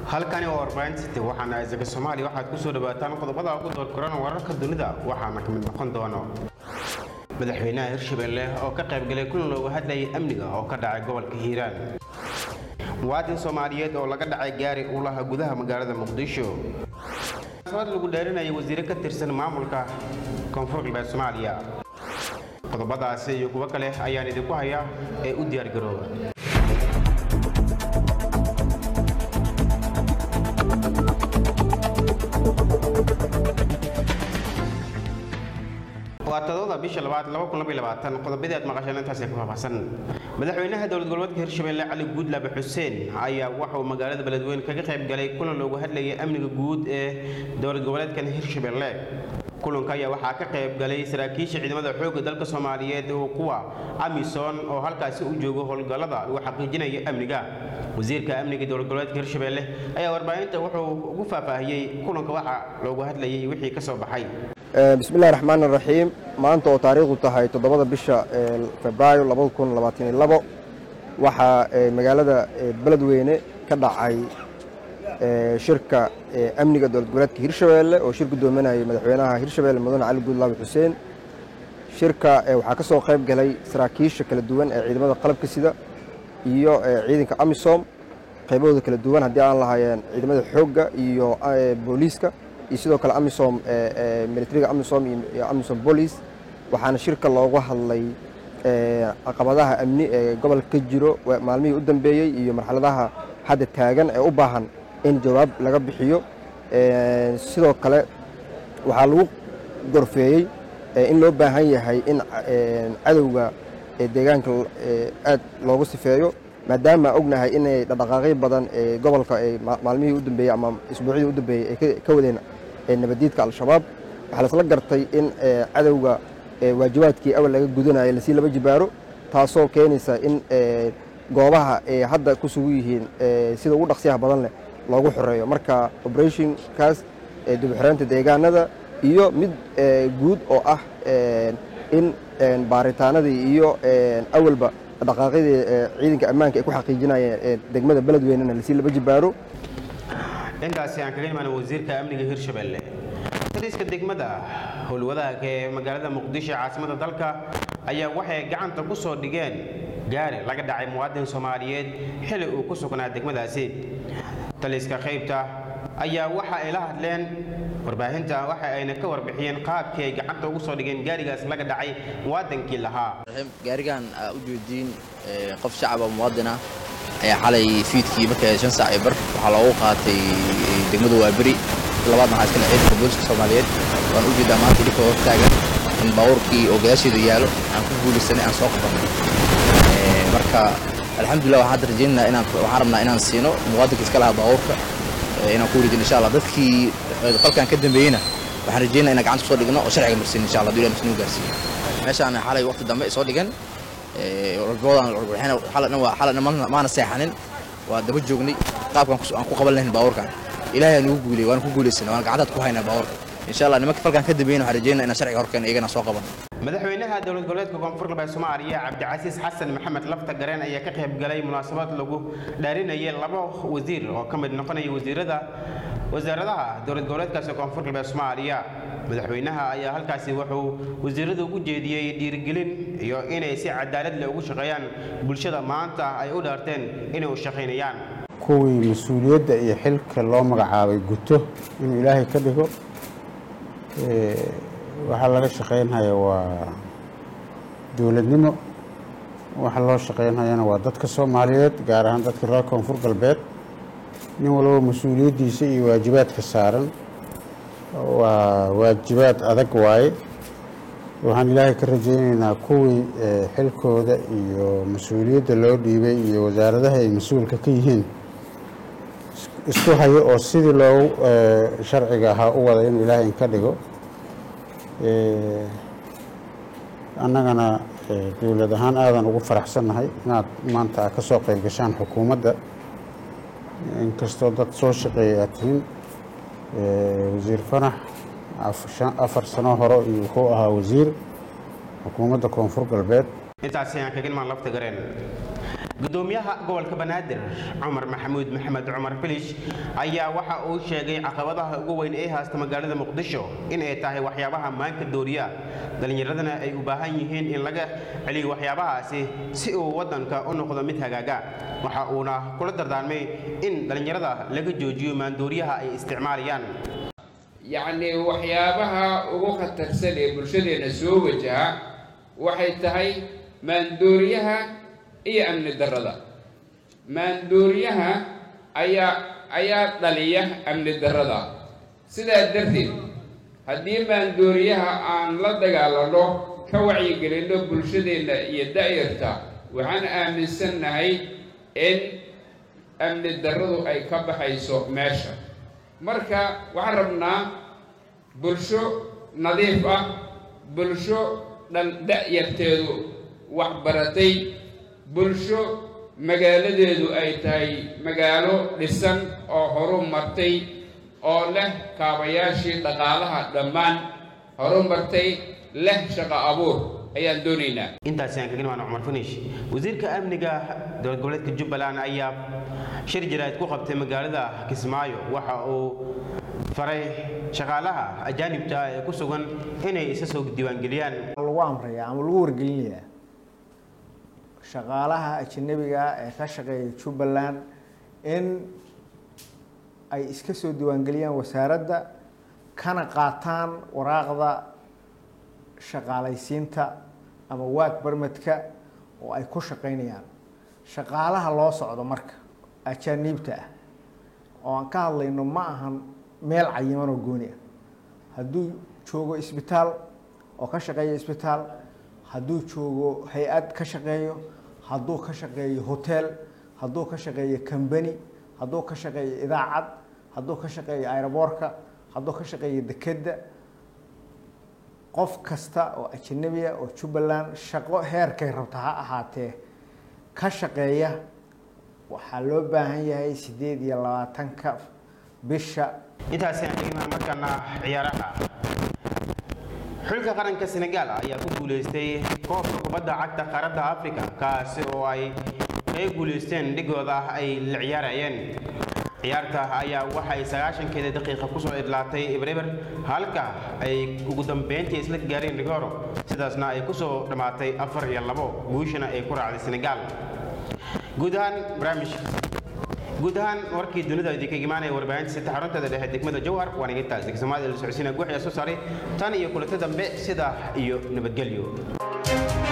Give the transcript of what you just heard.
halkani waa warbaahinta waxaana isaga soomaaliya waxaad ku soo dhawaataan qodobada ugu doorkoran wararka dunida waxaana ka mid noqon doono madaxweynaha hirshabelle oo ka qaybgalay kulan loogu hadlayay amniga oo ka dhacay gobolka hiiraan muwaadin soomaaliyeed oo laga dhacay gaari u laha gudaha magaalada muqdisho munaasabad lagu dhaarinayay wasiire ka tirsan maamulka koonfur galbeed soomaaliya qodobadaasi iyo kuwo kale ayaan idinku hayaa ee u diyaargarooba waa todobada bisha labaad qodobadii aad maqasheen intaasee ku faahfaahsan madaxweynaha dowlad goboleedka hirshabelle cali guudlaabe xuseen ayaa waxauu magaalada beledweyne kaga qayb galay kulan loogu hadlayay amniga guud ee dowlad goboleedkan hirshabelle kulanka ayaa waxaa ka qayb galay saraakiisha ciidamada xoogga dalka soomaaliyeed oo kuwa amisom oo halkaasi u joogo howlgallada lagu xaqiijinaya amniga wasiirka amniga dowlad goboleedka hirshabelle ayaa warbaahinta wuxuu ugu faahfaahiyey kulanka waxa loogu hadlayay wixii ka soo baxay bismillahi raxmaan iraxiim maanta oo taariikhdu tahay toddobada bisha febraayo waxaa magaalada beledweyne ka dhacay shirka amniga dowlad goboleedka hirshabelle oo shir gudoominayay madaxweynaha hirshabelle mudane cali guudlaabe xuseen shirka waxaa ka soo qayb galay saraakiisha kala duwan ee ciidamada qalabka sida iyo ciidanka amisom qaybahooda kala duwan haddii aan lahaayeen ciidamada xoogga iyo booliiska iyo sidoo kale amisom militariga amisom iyo amisom bolis waxaana shirka loogu hadlay caqabadaha amni ee gobolka ka jiro maalmihii u dambeeyey iyo marxaladaha hadda taagan ee u baahan in jawaab laga bixiyo sidoo kale waxaa lagu gorfeeyey in loo baahan yahay in cadowga deegaanka aad loogu sifeeyo maadaama ognahay inay dhaqdhaqaaqyo badan ee gobolka maalmihii u dambeeyey ama isbuucyadii u dambeeyey ay ka wadeen nabadiidka al-shabaab waxaa lasla gartay in cadowga waajibaadkii awal laga gudanayo lasii laba jibaaro taasoo keenaysa in goobaha ay hadda ku sugu yihiin sida ugu dhaqsiyaha badan leh loogu xoreeyo marka operationkaas dibxoreynta deegaanada iyo mid guud oo ah in baaritaanadii iyo awalba dhaqaaqyadii ciidanka ammaanka ay ku xaqiijinayeen degmada beledweynena lasii laba jibaaro intaasi aan kaga imaana wasiirka amniga hirshabelle taliiska degmada howlwadaagka ee magaalada muqdisho caasimada dalka ayaa waxay gacanta ku soo dhigeen gaari laga dhacay muwaadin soomaaliyeed xili uu ku sugnaa degmadaasi taliiska qaybta ayaa waxa ay la hadleen warbaahinta waxa ayna ka warbixiyeen qaabkii ay gacanta ugu soo dhigeen gaarigaas laga dhacay muwaadinkii lahaa gaarigan aa u jeediin qof shacaba muwaadin ah ayaa xalay fiidkii markay shan saac ee bar waxaa loogu qaatay degmada waaberi labaadna waxaa iskale ciidanka booliska soomaaliyeed waan u jeedaa maanta dhibka hor taagan in baabuurkii oo gadaasheeda yaalo aan ku guulaysanay aan soo qabanay marka alxamdulillah waxaan hadda rajaynaynaa inaan waxaan rabnaa inaan siino muwaadinka iska lahaa baabuurka inaan ku wareejino insha allah dadkii qalkan ka dambeeyeyna waxaan rajaynaa inaan gacanta kusoo dhigno oo sharciga marsiin insha allah dowladda muslimu gaarsiiyo meeshaan xalay waqti dambe soo dhigan xalana maana seexanin waa daba joognay qaabkan aan ku qaban lahayn baabuurkan ilaahay nugu guuley waan ku guulaysana waan gacantaad ku haynaa baabuurka insha allah nimanka falkan ka dambeeyna waxaan rajaynaa inaan sharciga horkeena iyagana soo qaban madaxweynaha dowlad goboleedka koonfur galbeed soomaaliya cabdicasiis xasan maxamed lafta gareen ayaa ka qayb galay munaasabad lagu dhaarinayay laba wasiir oo ka mid noqonaya wasiirada wasaaradaha dowlad goboleedkaasi koonfur galbeed soomaaliya madaxweynaha ayaa halkaasi wuxuu wasiirada ugu jeediyey dhiirigelin iyo inay si cadaalad leh ugu shaqeeyaan bulshada maanta ay u dhaarteen inay u shaqaynayaan kuwii mas-uuliyadda iyo xilka loo magacaabay guto inuu ilaahay ka dhigo waxaa laga shaqaynhaya waa dowladnimo waxa loo shaqaynhayana waa dadka soomaaliyeed gaar ahaan dadka reer koonfur galbeed nin walba mas-uuliyaddiisa iyo waajibaadka saaran waa waajibaad adag waaye waxaan ilaahay ka rajaynaynaa kuwii xilkooda iyo mas-uuliyadda loo dhiibay iyo wasaaradaha ay mas-uulka ka yihiin isku hayo oo sidii loogu sharciga ahaa u wada inuu ilaahay inka dhigo annagana dowlad ahaan aadan ugu faraxsannahay inaad maanta a ka soo qayb gashaan xukuumadda inkastoo dad soo shaqeeya aad tihiin wasiir fanax afar sano hore iyo wuxuu ahaa wasiir xukuumadda koonfur galbeed intaasi aan kaga imaan lafta gareen gudoomiyaha gobolka banaadir cumar maxamuud maxamed cumar filish ayaa waxa uu sheegay caqabadaha ugu weyn ee haysta magaalada muqdisho in ay tahay waxyaabaha maanka dooriya dhallinyaradana ay u baahan yihiin in laga celiyo waxyaabahaasi si uu waddanka u noqdo mid hagaaga waxa uuna kula dardaarmay in dhallinyarada laga joojiyo maandooriyaha ay isticmaalayaan yacnii waxyaabaha ugu khatarsan ee bulshadeenna soo wajaha waxay tahay maandooriyaha iyo amni darrada maandooriyaha ayaa ayaa dhaliya amni darrada sidaa darteed haddii maandooriyaha aan la dagaalano ka wacyigelinno bulshadeenna iyo da'yarta waxaan aaminsannahay in amni darradu ay ka baxayso meesha marka waxaan rabnaa bulsho nadiif ah bulsho dhan da'yarteedu waxbaratay bulsho magaaladeedu ay tahay magaalo dhisan oo horu martay oo leh kaabayaashii dhaqaalaha dhammaan horu martay leh shaqo abuur ayaan doonaynaa intaasi aan kaga imaano cumar finish wasiirka amniga dowlad goboleedka jubbaland ayaa shir jaraa'id ku qabtay magaalada kismaayo waxa uu faray shaqaalaha ajaanibta ah ee ku sugan inay isa soo diiwaangeliyaan lagu amraya ama lagu wargelinayaa shaqaalaha ajanabiga ee ka shaqeeya jubbaland in ay iska soo diiwaangeliyaan wasaaradda kana qaataan waraaqda shaqaalaysiinta ama waag barmadka oo ay ku shaqaynayaan shaqaalaha loo socdo marka ajaaniibta ah oo aan ka hadlayno ma ahan meel cayiman oo gooni ah hadduu joogo isbitaal oo ka shaqeeyo isbitaal hadduu joogo hay-ad ka shaqeeyo hadduu ka shaqeeyo hotel hadduu ka shaqeeyo combany hadduu ka shaqeeyo idaacad hadduu ka shaqeeyo aeroboorka hadduu ka shaqeeyo dekedda qof kasta oo ajanabiya oo jubbaland shaqo heerkay rabta ha ahaatee ka shaqeeya waxaa loo baahan yahay siddeed iyo labaatanka bisha intaasi aan kaga imaano markaana ciyaaraha xulka qaranka senegaal ayaa ku guuleystay koobka kubadda cagta qaaradda afrika kaasi oo ay kaga guuleysteen dhigooda ay la ciyaarayeen ciyaarta ayaa waxay sagaashankeeda daqiiqa kusoo idlaatay ibreber halka ay ugu dambeyntii isla gaareen rigoro sidaasna ay kusoo dhammaatay afar iyo labo guushana ay ku raacday senegaal guud ahaan barnaamij guud ahaan warkii dunida idinka imaanaya warbaahinta sita xarunteeda dhexe degmada jowhar waan iga taas degsamada la socodsiina guuxya soo saaray tan iyo kulanto dambe sida iyo nabadgelyo